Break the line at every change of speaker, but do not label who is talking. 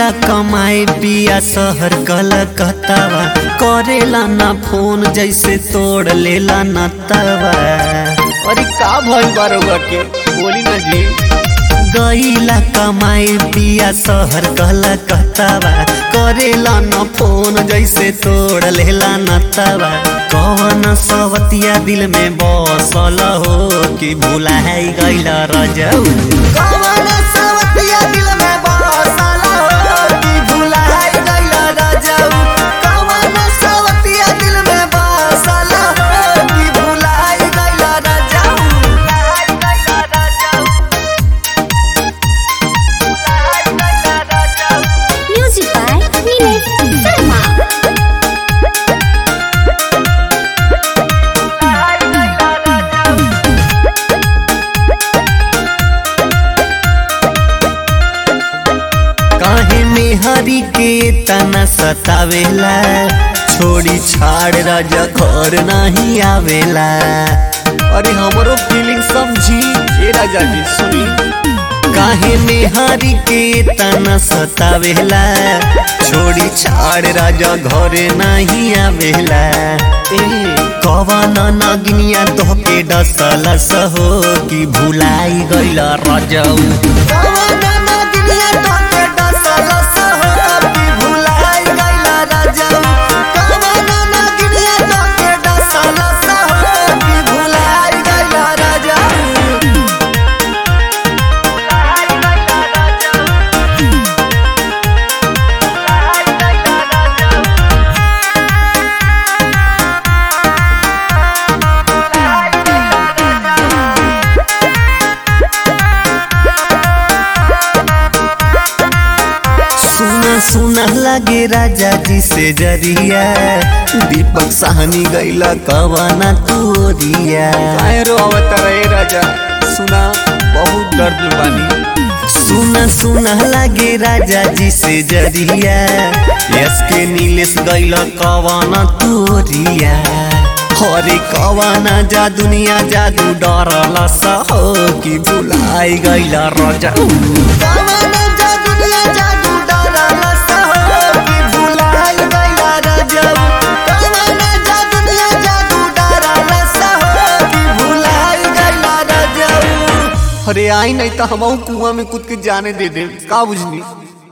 गईला कमाए पिया शहर कलकत्तावा करेला ना फोन जैसे तोड़ लेला ना तवा
अरे का भइल बारुआ के बोली ना जी
गईला कमाए पिया शहर कलकत्तावा करेला ना फोन जैसे तोड़ लेला ना तवा कौन सवतिया दिल में बसल हो कि भुला गईला रजऊ कौन सवतिया दिल में बसल हो कि भुला गईला रजऊ कौन सवतिया दिल में बसल हो कि भुला गईला रजऊ
Music by Nilesh Sharma.
काहे में हरी के तना सतावेला छोड़ी छाड़ राजा घर नहीं आवेला
अरे हमरो फीलिंग समझी ए राजा जी सुनी
काहे में हरी के तना सतावेला छोड़ी छाड़ राजा घर नहीं आवेला ए कवन नगिनिया तोहके डसल सहो कि भुलाई गइला रजऊ कवन नगिनिया तोहके डसल सहो कि भुलाई गइला रजऊ कवन नगिनिया तोहके डसल सहो कि भुलाई गइला रजऊ सुना सुना लगे राजा जी से जरिया दीपक साहनी गैला कवाना तोरिया
काहे रो अवतार ए राजा सुना बहुत दर्द में बानी
सुना सुना लगे राजा जी से जरिया यस के नीलेश गैला कवाना तोरिया हरे कवाना जा दुनिया जादू डरला सहो कि भुलाई गैला राजा कवाना जा दुनिया जादू डरला सहो कि भुलाई गैला राजा कवाना जा दुनिया जादू डरला सहो कि भुलाई गैला राजा
अरे आई नहीं तो हम कुआं में कूद के जाने दे दे का बुझनी